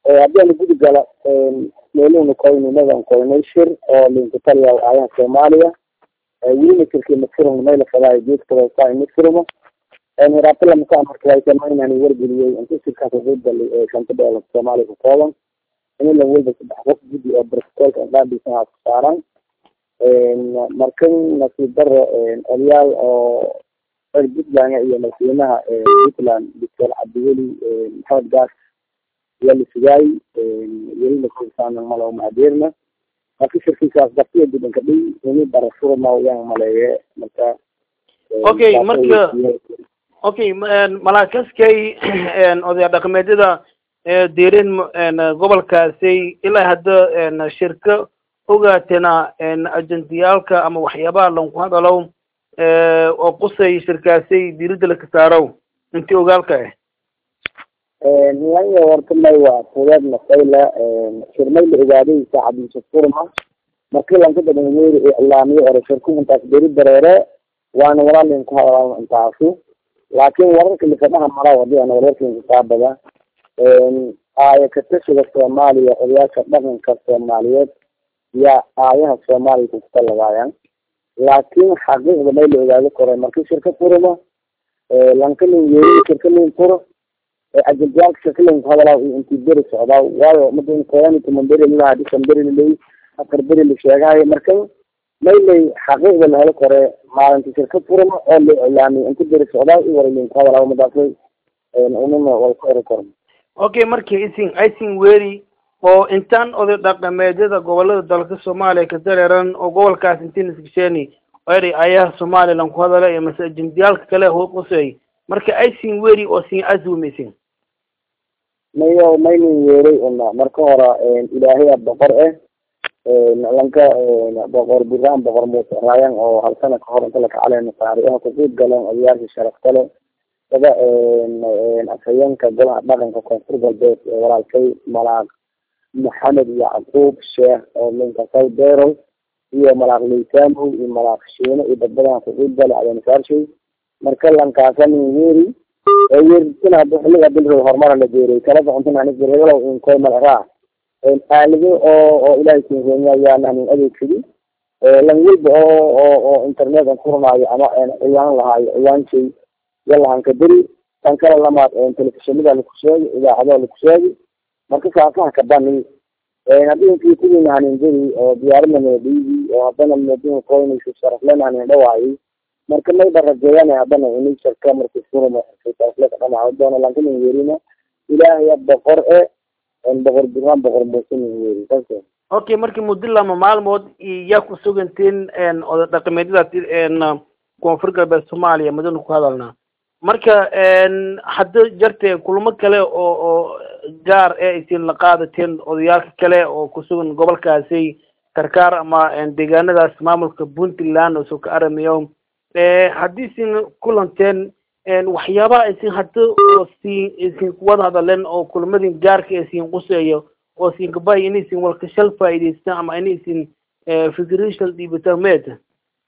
haddii ana gudi gala meeluhuna koynimadan koynay shir oo linkutaliya aayaha soomaaliya welina shirkii mafurun mayla fadaayo geedkadasa mafuruma hiraabtala makaa markaasamaynan wargeliyey inta shirkaas wuxuu galay shanta doolar soomaaliya ku kooban inilan walba saddex qof guddi oo brotocolka indhaadhiisa ku saaran markan nasiib daro odayaal oo reer puntland iyo madaxweynaha puntland doctor cabdiweli maxamed gaas ayaa la sugaayey welina kursaan malo maadeerna marka shirkiisaas dartiya gudanka dhiy ini barafurma yaan maleeye marka okay marka okay malaakaskay odaya dhaqameedyada deereen gobolkaasi ilaa hadda shirka ogaatena ajentiyaalka ama waxyaabaha lanku hadalow oo qusay shirkaasay diirada laka saarow intii ogaalka ah nianya horta may waa fudeed masayla shirmay la ogaaday saacadiisa furma markii lanka dabameeri iclaamiyo ore shirku intaas beri dareere waana walaalin ku hadalaa intaasu laakin wararka lifadhaha mara hadii ana wararkin kitaabada aaya katashiga soomaaliya odayaasha dhaqanka soomaaliyeed yaa aayaha soomaaliya kukutalagaayaan laakin xaqiiqda may la ogaado kore markii shirka furuma lankalin yeeri shirkalin furo ajentiyaalka shirkalin ku hadalaa intii beri socdaa waayo madan koyani tuman beri lalaha dhisan beri laley afar beri la sheegahayo marka maylay xaqiiqda la helo kore maalinta shirka furuma oo la iclaamiyo inta beri socdaa i waralin ku hadalaa madaasay unana wal ku eri karo okay markii isin isin weeri oo intaan oday dhaqameedyada gobolada dalka soomaaliya ka dareeran oo gobolkaas intiin isgasheeni eri ayaha somalilan ku hadala iyo mase ajendiyaalka kale hoo qusay marka isin weeri oo sin azumisin mayo maynin yeeray una marka hora ilaahaya boqor eh lanka boqor buraan boqor muuse raayan oo hal sana kahor inta lakacaleen taariiha kuqiib galeen odayaasha sharafta le sida afhayeenka golaha dhaqanka koonfur galbeed ee walaalkay malaaq maxamed yacquub sheekh oo linka sawdero iyo malaaq leysamow iyo malaaq shiine iyo dadbadan kuqiib gale adeensaarshay marka lankaasanin weeri weeritina hada xiliga bilrow horumara la geeray kalada cuntan anig birhegalow inkoy malraa aalado oo oo ilaahay kinkeenya ayaan anin adeegsadi lan walba oo oo oo internet an kuranaayo ama ciwaan lahaayo ciwaanshay yalahanka beri tan kale lamaad telefishinada laku sheegi idaacadaha laku sheegi marka saasaha kabani haddii inkii kuwin hanin beri oo diyaarinana dhiigi oo haddana madina koynaysa sharaflen hanin dhawaayay marka mayba rajeeyaan haddana ini sharka marka furma sharafleka dhamaco doona lankinin weerina ilaahaya boqor e boqor buraan boqor muusinin weeri saas okay markii muddo lama maalmood yaa ku sugantiin oda dhaqameedyada koonfur galbeed soomaaliya madana ku hadalnaa marka hadda jarte kulamo kale oo oo gaar ee isin la qaadateen odayaalka kale oo kusugan gobolkaasi karkaar ama deegaanadaas maamulka puntland oo soo ka aramiyo haddii isin kulanteen waxyaabaha isin hadda oo siin isin kuwada hadaleen oo kulamadin gaarka isin quseeyo oo isin kabay in isin walkashal faa'iidaystaan ama in isin fikirishal dhiibataan meeta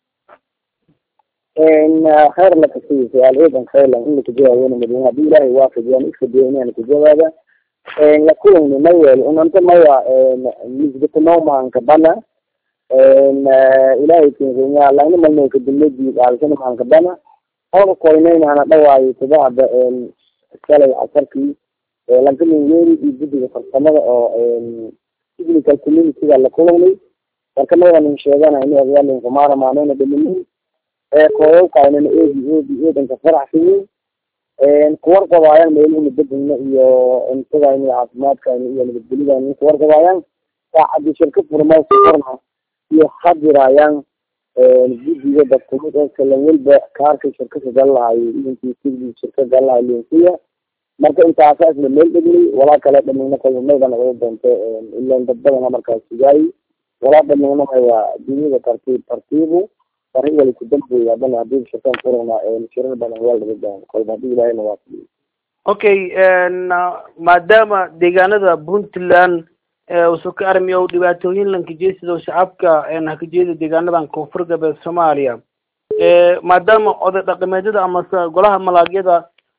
khayr lakasiiyo su-aal ciidan khaylan in lakajawaabona madina haddii ilaahay waafajiyaan iskadiyo inaan kajawaaba lakulani mayel unanta maya misgatanomaanka bana ilaahay kinkenya laina malno kaduladi aalsana maanka bana oda koynayna hana dhawaayo tadaada shalay casarkii lankamin weeri iyo guddiga farsamada oo technical communityga la kulanay marka mayanin sheegana ini odayaalin kumaara maanayna dhaminin kooyawkaanana eedi eedi eedanka faraxsiyin kuwarqabaayaan meeluhuna bedegna iyo cuntadayna iyo caafimaadkayna iyo nabadgelidayna kuwarqabaayaan saacadii shirka furmaysa korna iyo hadiraayaan guddiga dadkumid oo kalan walba kaarka shirkaka gallahaayo idinkii sidii shirka gallahaayo lensiya marka intaasa isla meel dhegnay walaa kale dhameyna kalmaydan oga doonto ilan dad badana markaas sugaayi walaa dhameyna maya dunyada tartiib tartiibu arrin wali ku dambeeya haddana haddii shirkan furana shirar badan waa laga gaaro kolba haddii ilaahayna waa fadhiyo okay maadaama deegaanada puntland usu ka armiyo dhibaatooyin lankajeesido shacabka hakajeeda deegaanadan koonfur galbeed soomaaliya maadaama oday dhaqameedyada amase golaha malaagyada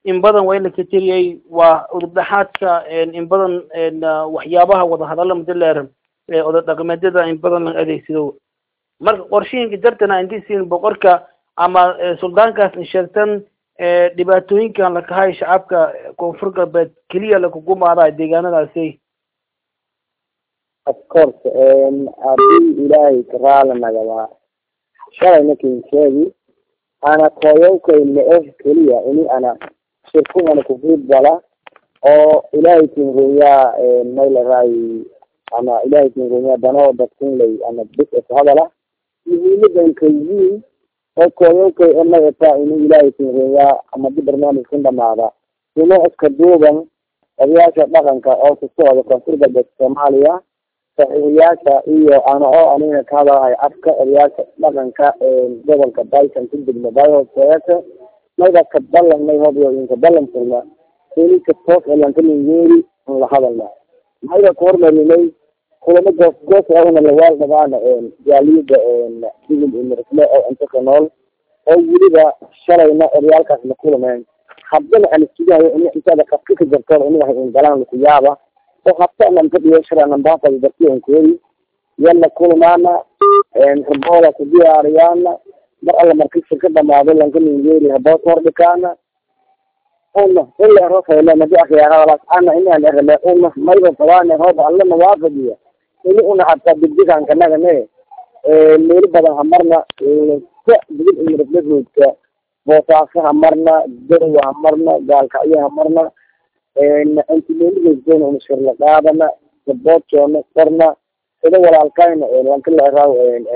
in badan waa in la kajeriyay waa udubdhaxaadka in badan waxyaabaha wadahadalla madileer oda dhaqameedyada in badan la adeegsado marka qorshihinka jartana intiisiin boqorka ama suldaankaas in sheegtan dhibaatooyinkan lakahay shacabka koonfur galbeed keliya lakugumaada deegaanadaasi of course hadii ilaahay karaala nagadaa shalay nakin sheegi ana koyowkay le-eh keliya ini ana shirkugana kufiid bala oo ilaahay kingoyaa maylaray ama ilaahay kingoyaa danoo dadkunley ama bis ishadala muhiimadan kayiin oo koyowkay enagata ini ilaahay kingoyaa ama di barnaamijkan dhamaada ino iska duuban odayaasha dhaqanka oo kusocda koonfur galbeed soomaaliya saxiixiyaasha iyo ana oo anina ka hadalahay afka odayaasha dhaqanka gobolka dyson ku degma bayhoseete mayda ka balanay hobiyo inka balan furna inika toos elankalingeeri an la hadalna mayda ku hormarinay kulamo goos goos ahna lawaal dhabaana jaaliyada digil imirfle oo inta ka nool oo weliba shalayna odayaalkaas la kulameen haddana aan isugahayo in intaada qabka ka jartoon inaha ingalaan laku yaaba oo habta nanka dhiyashara nambaafada dartiyankoodi yalla kulmaana rabooda ku diyaariyaana mar alla marki shirka dhamaado lanka ningeeri habood hordhikaana una ila erofayla madi akhiyaaradaas ana inaan erale una mayba fadaane hooba alla nawaafadiya ini una hataa digdiganka nagane meelo badan hamarna ka digil imiraflaroodka boosaaso hamarna garowa hamarna gaalkacyo hamarna antimeeligeysona una shirla qaadana gaboodjoona korna sida walaalkayna lanka la eraaw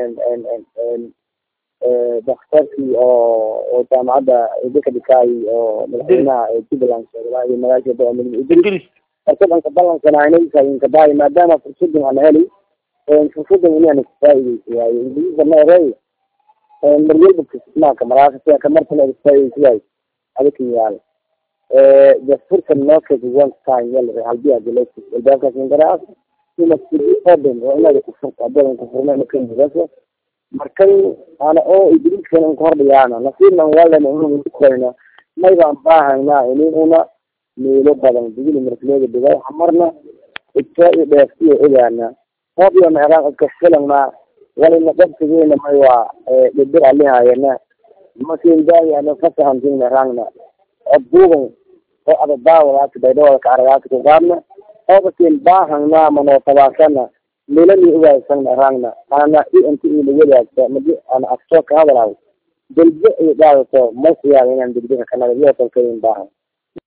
daktarkii oo oo jaamacadda idinka dhikaay oo madaxweynaha jubbaland sheegay iyo magaasha idris markadanka balankanaynaykadaay maadaama fursadan ana heli fursadan inaan isfaaideysa waaye ingiliisa ma erey maryalba kismaaka maraakasa kamartana isfaaideysa waaye adikan yaal just fursan nookes one time yal halbi adilati albaabkaas ingaraas ina sidi oden oo inaada kufurta adoon kufurna inakanigasa markan ana oo idriiskan in kahordhiyaana nasiibnan walan unukoyna maybaan baahayna ini una meelo badan digili marfleeda dhigay hamarna igta i dheeftiyo ogaana hoobiyo meeraan idka filana walina qabsigeena may waa dhidir alihayana makin daayana fasahantin meeraangna odduugan oo adadaawadaasi baydhawada ka aragaasi ku qaadna oobakin baahangna manootabaasana melani ugaaysan meeraangna ana i inta ila wadaagta madi ana aftoo ka hadalayo delbe iyo dhaadato maysiyaada inaan degdega kanaga iyo tolkayin baahan